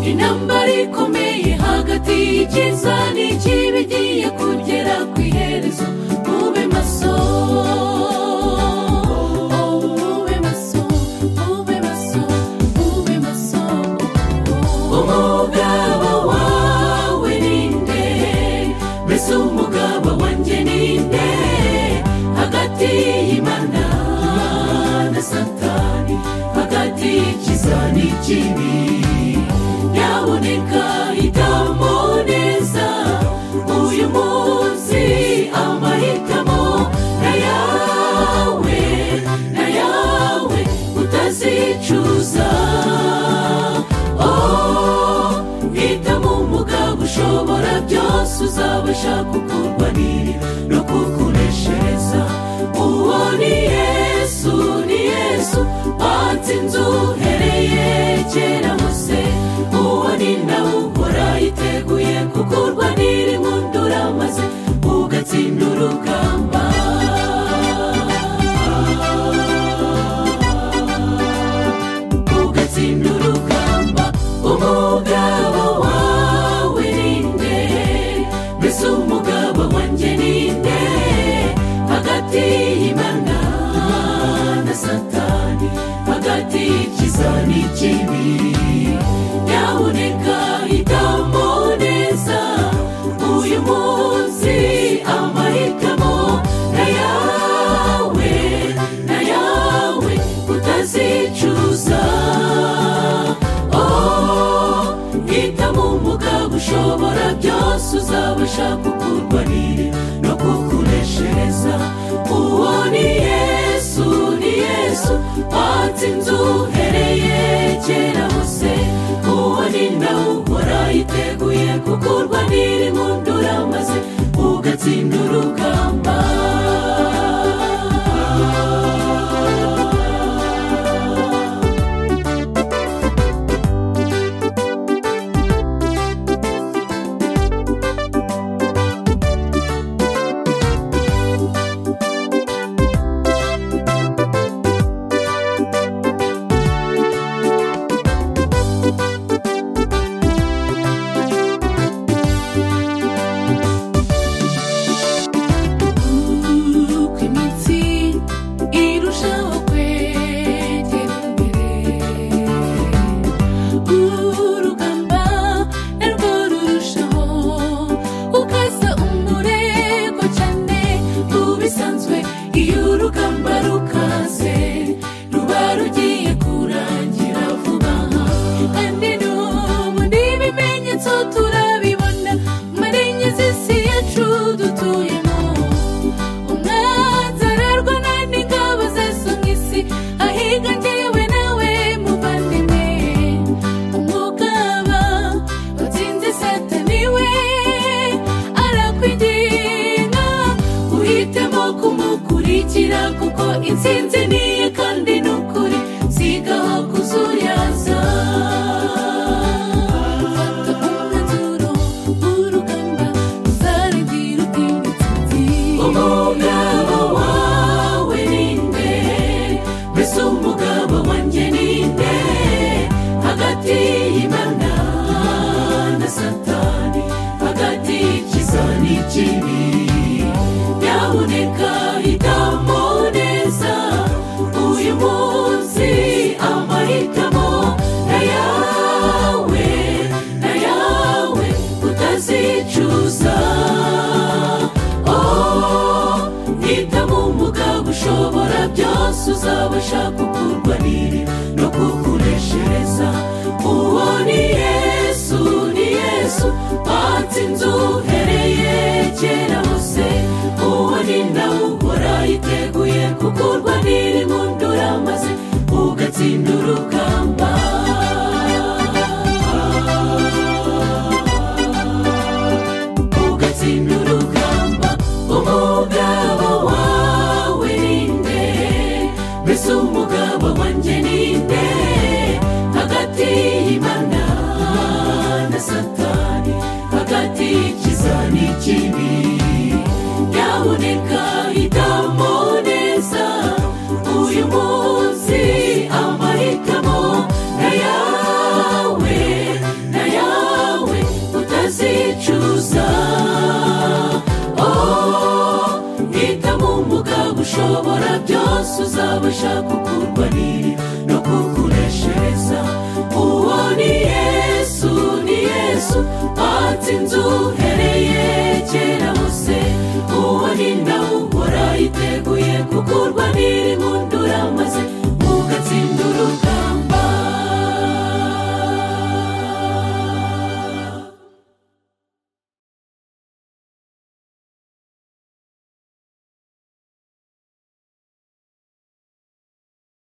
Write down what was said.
intambara ikomeye hagati y'icyiza n'ikibi igiye kugera ku iherezo mube maso mube maso mube maso mube maso umugabo wawe ni nde mbese umugabo wanjye ni nde hagati y'imana na satani hagati y'ikiza n'ikibi yaboneka hitamo neza uyu munsi amahitamo na yawe na yawe utazicuza oh hitamo umugabo ushobora byose uzabasha kukurwanirira no kukuneshereza uwo ni yesu ni yesu watsinze uhereye kera hose uwo ni nawe uhora yiteguye kukurwanira impundura maze ugatsinda urugamba ugatsinda urugamba umugabo wawe ni nde mbese umugabo wanjye ni nde hagati y'imana na satani hagati y'ikiza n'ikibi yaboneka hitamo neza uyu munsi amahitamo na yawe na yawe utazicuza oh hitamo umugabo ushobora byose uzabasha kukurwanira no kukuneshereza uwo ni yesu ni yesu watsinze uhereye kera hose uwo ni nawe uhora yiteguye kukurwanira impundura maze ugatsinda urugamba uko imitsi irushaho kwegera imbere urugamba narwo rurushaho ukaza umurego cyane ubisanzwe iyo urugamba rukaze ruba rugiye kurangira vuba kandi n'ubu n'ibimenyetso turabibona muri enye z'isi yacu dutuyemo umwanzi ararwa nandi ngabo zasomye isi ahigangewe nawe muvandimwe umugaba watsinze satani we arakwiginga uhitemo kumukurikira kuko intsinzi niye kandi ni ukuri sigaho kuzuriyaza fata umwanzuro w'urugamba ruzarangira utinda intsinzi umugabo wawe ni nde mbese umugabo wanjye ni nde hagati y'imana na satani hagati y'ikiza n'ikibi yaboneka hitamo neza uyu munsi amahitamo na yawe na yawe utazicuza Oh, hitamo umugabo ushobora byose uzabasha kukurwanira no kukuneshereza uwo ni yesu ni yesu watsinze uhereye kera hose uwo ni nawe uhora yiteguye kukurwanira impundura maze ugatsinda urugamba ugatsinda urugamba umugabo wawe ni nde mbese umugabo wanjye ni nde hagati y'imana na satani hagati y'ikiza n'ikibi yaboneka hitamo neza uyu munsi amahitamo gushaka ukurwanira no kukureshereza uwo ni yesu ni yesu watsinze uhereye kera hose uwo ni nawe uhora yiteguye kukurwanira impundu